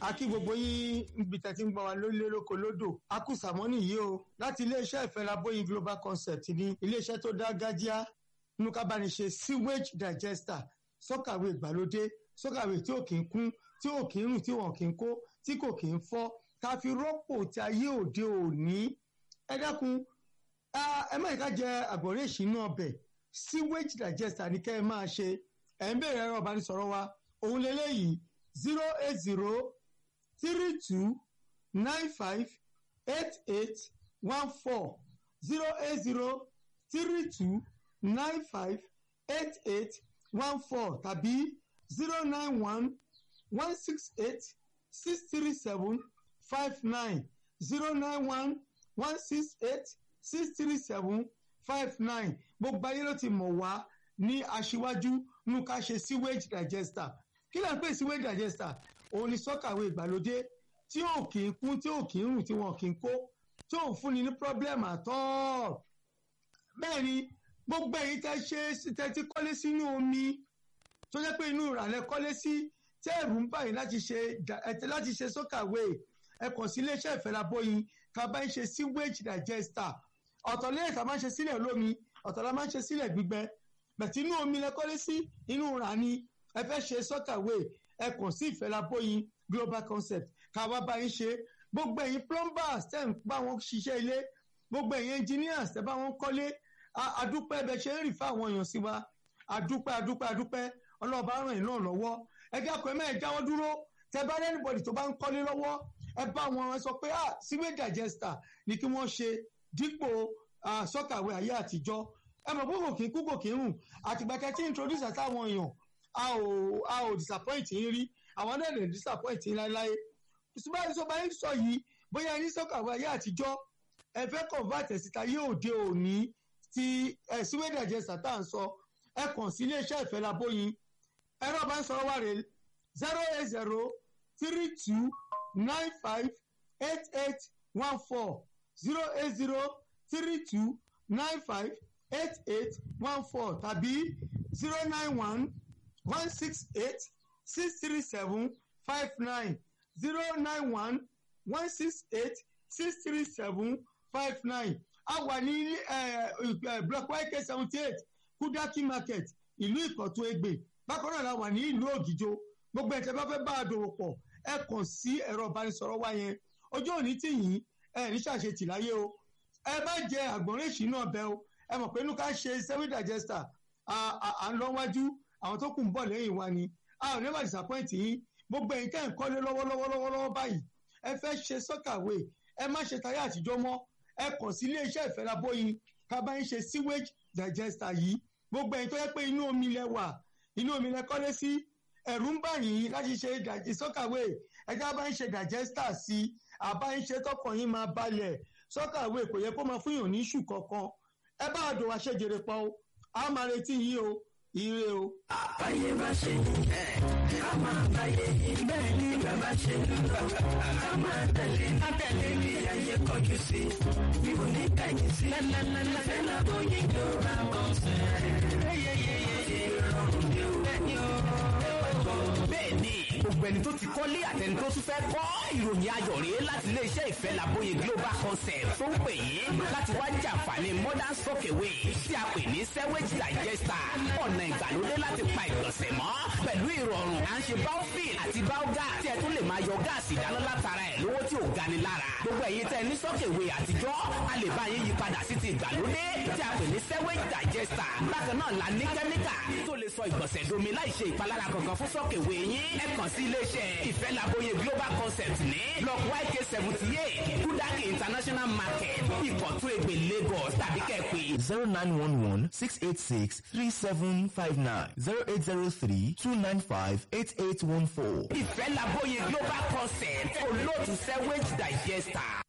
a kí gbogbo yín níbi tẹ́ ti ń gbọ́ wa lórílẹ̀ lóko lódò a kú sàmọ́nì yìí o láti iléeṣẹ́ ìfẹ́lábóyin global concept ní iléeṣẹ́ tó dá gájíá nínú ká bá ní ṣe sewage digester sọ́kàwé ìgbàlódé sọ́kàwé tí ò kì í kún tí ò kì í rùn tí wọn kì í kó tí kò kì í fọ́ ká fi rọ́pò tí ayé òde òní ẹ dákun ẹ má ká jẹ àgbọ̀nrín ìṣínú ọbẹ̀ sewage digester ní kẹ́ ẹ máa ṣe ẹ̀ ń bèrè ẹ̀rọ ìbánisọ̀rọ̀ wa òun lélẹ́yìí zero eight zero three two nine five eight eight one four zero eight zero three two nine five eight eight one four tàbí zero nine one one six eight six three seven five nine zero nine one one six eight six three seven five nine gbogbo ayé ló ti mọ̀ wá ní aṣíwájú nínú ká ṣe sewage digester kí ló ń pè sewage digester òun ni sọ́kàwé ìgbàlódé tí ò kì í kún tí ò kì í rùn tí wọn kì í kó tí ò fúnni ní problem at all bẹ́ẹ̀ ni gbogbo èyí tẹ́ ṣe tẹ́ ti kọ́lé sínú omi tó jẹ́ pé inú ìrànlẹ́ kọ́lé sí tẹ́ ẹ̀rù ń báyìí láti ṣe láti ṣe sọ́kàwé ẹ kàn sí iléeṣẹ́ ìfẹ́lábóyin ká bá ń ṣe sewage digester ọ̀tọ̀ lẹ́yìn tá a máa ń ṣe sílẹ̀ lómi ọ̀tọ̀ la máa ń ṣe sílẹ̀ gbígbẹ bẹ̀tí inú omi lẹ kọ́lé sí inú ìrà ni ẹ fẹ́ ṣe sọ́kàwé ẹ kàn sí ìfẹ́lábóyin global concept ká wá bá yín ṣe gbogbo ẹ̀yin plumbers tẹ́ ń bá wọn ṣiṣẹ́ ilé gbogbo ẹ̀yin engineers tẹ́ bá wọn kọ́lé adúpẹ́ bẹ ṣe ń rì fáwọn èèyàn sí wa adúpẹ́ adúpẹ́ adúpẹ́ ọlọ́ọ̀bá ràn yín náà lọ́wọ́ ẹ dákun ẹ mẹ́ẹ̀ jáwọ́ dúró tẹ bá rẹ́ anybody tó bá ń kọ́lé lọ́wọ́ ẹ bá wọn sọ pé ah sewage digester ni kí wọ́n ṣe dípò sọ́kàwé ayé àtijọ́ ẹ mọ̀ pé kò kí kú kò kí rùn àtìgbà tẹ́ tí introduce àtàwọn èèyàn a ò a ò disappoint yín rí àwọn náà lè disappoint yín láéláé ṣùgbọ́n sọ bá yín sọ yìí bóyá ní sọ́kàwé ayé àtijọ́ ẹ fẹ́ convert ẹ̀ síta yé òde òní ti ẹ̀ sewage digester tá à ń sọ ẹ kàn sí iléeṣẹ́ ìfẹ́lábóyin ẹ̀rọ bá ń sọ̀rọ̀ wá rè zero eight zero three two nine five eight eight one four zero eight zero three two nine five eight eight one four tàbí zero nine one one six eight six three seven five nine zero nine one one six eight six three seven five nine a wà ní block yk seventy eight kudaki market ìlú ìkọ̀tún ègbè bákan náà la wà ní ìlú ògìjò gbogbo ẹ̀jẹ̀ bá fẹ́ bá a dòwò pọ̀ ẹ kàn sí ẹ̀rọ ìbánisọ̀rọ̀ wa yẹn ọjọ́ òní tì yín ẹ ní ṣàṣetì láyé o ẹ má jẹ àgbọ̀nrín ìṣínà ọbẹ̀ o ẹ mọ̀ pé inú ká ṣe seven digester à ń lọ wájú àwọn tó kù ń bọ̀ lẹ́yìn wa ni a ò never disappoint yín gbogbo ẹ̀yin tẹ́ ń kọ́lé lọ́wọ́lọ́wọ́ báyìí ẹ fẹ́ ṣe sọ́kàwé ẹ má ṣe tayé àtijọ́ mọ́ ẹ kàn sí iléeṣẹ́ ìfẹ́lábóyin ká bá ń ṣe sewage digester yìí gbogbo ẹ̀yin tó yẹ pé inú omi lẹ wà inú omi lẹ kọ́lé sí ẹ̀rù ń bà yín láti ṣe sọ́kàwé ẹ̀já bá ń ṣe digester sí àbá ń ṣe tọkàn yín máa balẹ̀ sọ́kàwé kò yẹ kó máa fún yàn ní ìṣù kankan ẹ bá àdó wa ṣèjèrè pa o a máa retí yín o ire o. àbáyé bá ṣe ẹ ká máa báyé bẹ́ẹ̀ ni bàbá ṣe ń lọ ká máa tẹ̀lé ká tẹ̀lé ní ayé kọjú sí mi ò ní kẹ́yìn sí lẹ́lẹ́lẹ́lẹ́ fẹ́ lábọ́ yìí ló ra mọ́ sẹ́ẹ̀ yẹ́yẹ́yẹ́ ìrọ̀rùn ni ó bẹ́ẹ̀ ni ó bẹ́ẹ̀ ni gbogbo ẹni tó ti kọ́lé àtẹni tó tún fẹ́ kọ́ ìròyìn ayọ̀ rèé láti iléeṣẹ́ ìfẹ́ làbóye global concept tó ń pè yín láti wá jàǹfààní modern sockeway tí a pè ní sewage digester ọ̀nà ìgbàlódé láti pa ìgbọ̀nsẹ̀ mọ́ pẹ̀lú ìrọ̀rùn à ń ṣe baofil àti baogas tí ẹ tún lè máa yọ gáàsì ìdáná látara ẹ̀ lówó tí ò gani lára gbogbo ẹ̀yin tẹ́ ní sockeway àtijọ́ a lè bá yín yí padà sí ti ìgbàlódé tí a pè ní sewage digester bákan náà la ní kẹ́míkà tó lè sọ ìgbọ̀nsẹ̀ domi láì ṣe ìpalára kankan fún sockeway yín ẹ kàn sí iléeṣẹ́ ìfẹ́ làbóye global concept ní block yk seventy eight kudaki international market ìkọ̀tún ègbè lagos tàbí kẹ́ẹ̀pẹ́. zero nine one one six eight six three seven five nine zero eight zero three two nine five eight eight one four. ìfẹ́ làbóye global concept olóòtú sewage digester.